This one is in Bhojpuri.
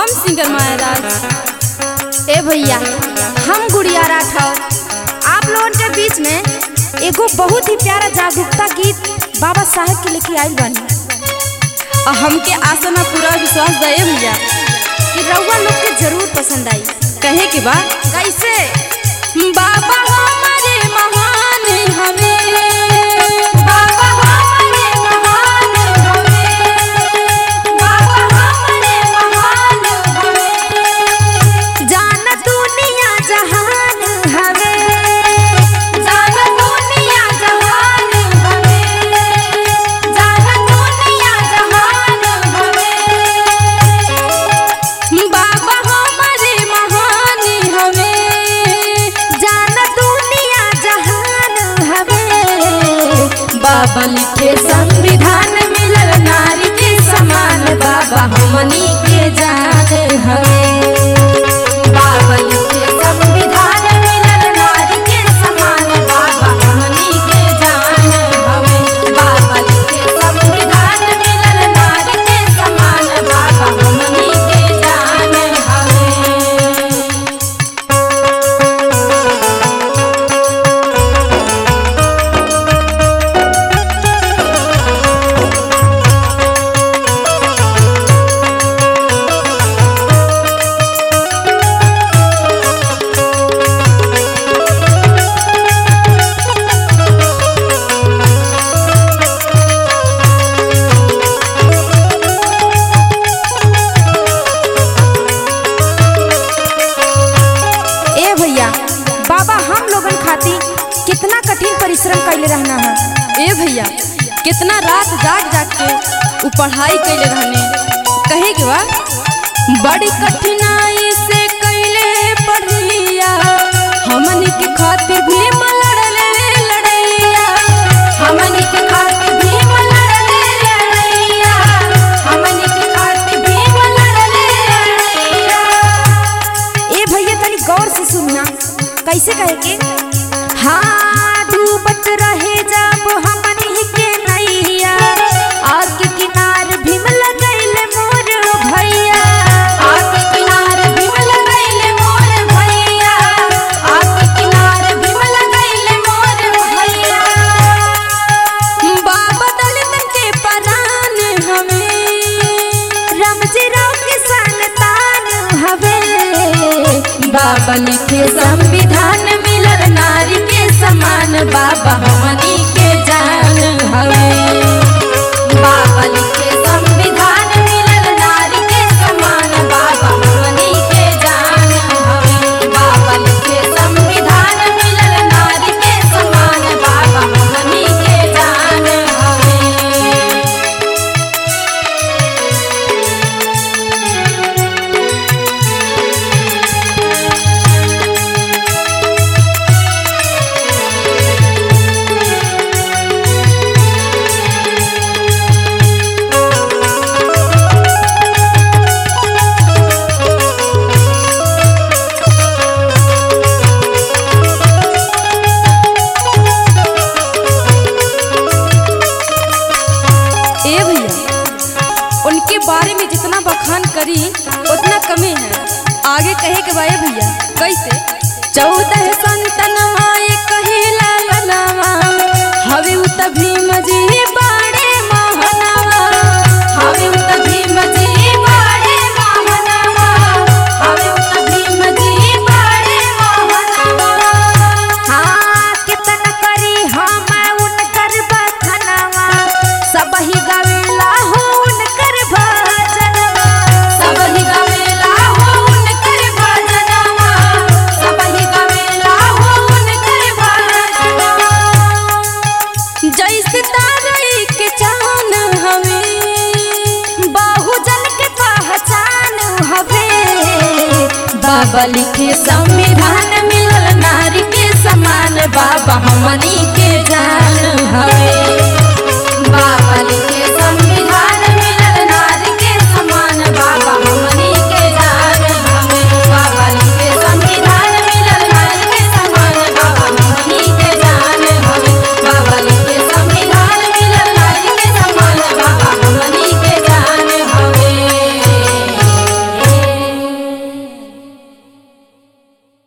सिंगर महाराज ए भैया हम गुड़िया राठौर आप लोगन के बीच में एगो बहुत ही प्यारा जागरूकता गीत बाबा साहेब के लेके आइल बानी और हमके आशा ना पूरा विश्वास दे भैया कि रउआ लोग के जरूर पसंद आई कहे के बा कैसे बाबा हमारे महान हमें बाबा हमारे महान हमें बाबा हमारे महान हमें जान दुनिया जहान हमें जान दुनिया जहान हमें जान दुनिया जहान हमें बाबा हमारे महान हमें जान दुनिया जहान हमें बाबा लिखे संविधान मिलल नारी के समान बाबा हमनी के जान हमें बाबा लिखे संविधान मिलल नारी के समान बाबा हमनी के जान हमें बाबा लिखे संविधान मिलल नारी के समान बाबा हमनी के जान हमें ए भैया बाबा हम लोगन खातिर कितना कठिन परिश्रम कैले रहना है ए भैया कितना रात जाग जाग के उ पढ़ाई कैले रहने कहे के बा बड़ी कठिनाई से कैले पढ़लिया हमनी के खातिर भी लड़ले लड़ैया हमनी के खातिर भीम लड़ले लड़ैया हमनी के खातिर भीम लड़ले लड़ैया ए भैया तनी गौर से सुनना कैसे कहे के हाँ डूबत रहे जब हमनी के नैया आग के किनार भीम लगैले मोर भैया आग के किनार भीम लगैले मोर भैया आग के किनार भीम लगैले मोर भैया बाबा दलितन के परान हमें रमजी राव के संतान हवे बाबा लिखे संविधान मिलल नारी के समान बाबा हमनी के जान हवे बाबा लिखे संविधान मिलल नारी के समान बाबा हमनी के जान हवे बाबा लिखे संविधान मिलल नारी के समान बाबा हमनी के जान हवे ए भैया उनके बारे में जितना बखान करी उतना कमी है आगे कहे के बाए भैया कैसे चौदह संतनवा ये कहिला ललवा हवे उ त भीम जी बाड़े महनवा हवे उत भीम जी बाड़े मोहनवा हवे उत भीम जी बाड़े मोहनवा हाँ कितन करी हम उनकर बखनवा सब ही गावेला हो उनकर भजनवा सब ही गावेला हो उनकर भजनवा सब ही गावेला हो उनकर भजनवा जैसे तारई के चान हमें बहुजन के पहचान हवे बाबा लिखे संविधान मिलल नारी के समान बाबा हमनी